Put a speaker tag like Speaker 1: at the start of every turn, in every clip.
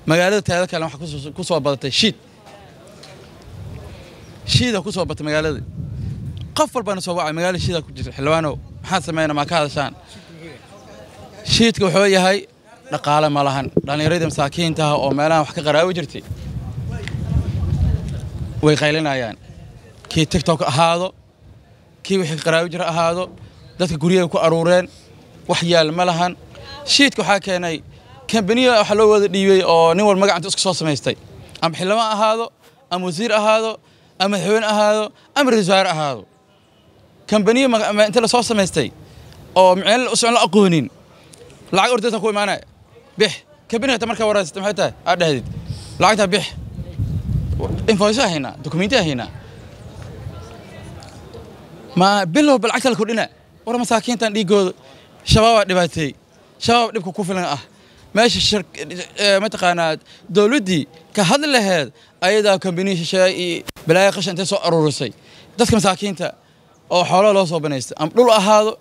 Speaker 1: magaalada teeda kale waxaa ku soo badatay shiid shiida ku soo batay magaalada qof walbana soo wacay magaalada shiida ku jirta xildhibaanow maxaad sameynaa maa ka hadashaan shiidka wuxuu yahay dhaqaale ma lahan dhallinyaradii masaakiintaha oo meelahan wax ka qaraawi jirtay way qaylinayaan kii tiktok ahaado kii wixii ka qaraawi jira ahaado dadka guryaha ku aruureen wax yaal ma lahan shiidka waxaa keenay kambaniya waxa loo wada dhiibey oo nin walba magacanta isku soo samaystay ama xildhibaan ahaado ama wasiir ahaado ama madaxweyne ahaado ama ra-isul wasaare ahaado kambaniya inta la soo samaystay oo miceel usocon la aqoonin lacag ordaysa ku imaanaya bix kambaniga ta markaa waraysata maxay tahay aad dhahdid lacagtaa bix infoysa haynaa dokumentiya haynaa ma bilowba lacagta la kordhina war masaakiintan dhiigooda shabaabaa dhibaateeyey shabaab dhibka ku filan ah meesha mataqaanaa dowladdii ka hadli laheed ayadaa kambaniya shisheeye iyo balaaya qashan intay soo aruurisay dadka masaakiinta oo xoolaha loo soo banaystay ama dhul ahaado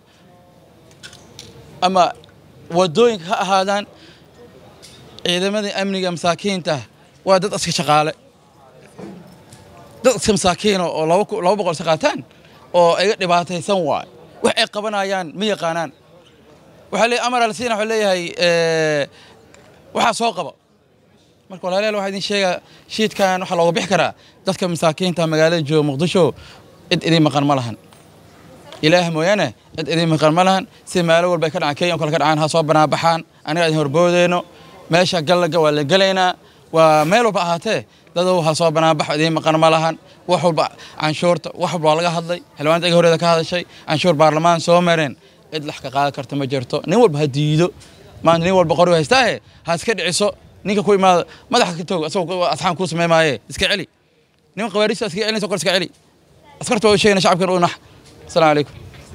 Speaker 1: ama wadooyinka ha ahaadaan ciidamadii amniga masaakiinta waa dad iska shaqaale dad iska masaakiina oo laba boqol iska qaataan oo iga dhibaataysan waay wax ay qabanayaan ma yaqaanaan waxaa leeyahay amar alsiina wuxuu leeyahay waxaa soo qaba marka walaalayaal waxaa idin sheegaa shiidkan waxaa looga bixi karaa dadka masaakiinta magaalada jooga muqdisho cid idin maqan ma lahan ilaah mooyaane cid idin maqan ma lahan si maalo walba ay ka dhacaan kenya kale ka dhacaan ha soo banaabaxaan aniga idin horboodeyno meesha gallaga waa la gelaynaa waa meel walba ahaatee dadow ha soo banaabaxo idin maqan ma lahan wax walba canshuurta wax walba waa laga hadlay xildhibaanta iga horeeda ka hadashay canshuur baarlamaan soo mareen cid lax ka qaadan karta ma jirto nin walba ha diido maanta nin walba qori haystaahe ha iska dhiciso ninka ku imaado madaxa ka toog asagoo asxaan kuu samey maaye iska celi nin qawaariista iska celinaysa qor iska celi askarta waa u sheegana shacabkan u nax asalaamu calaykum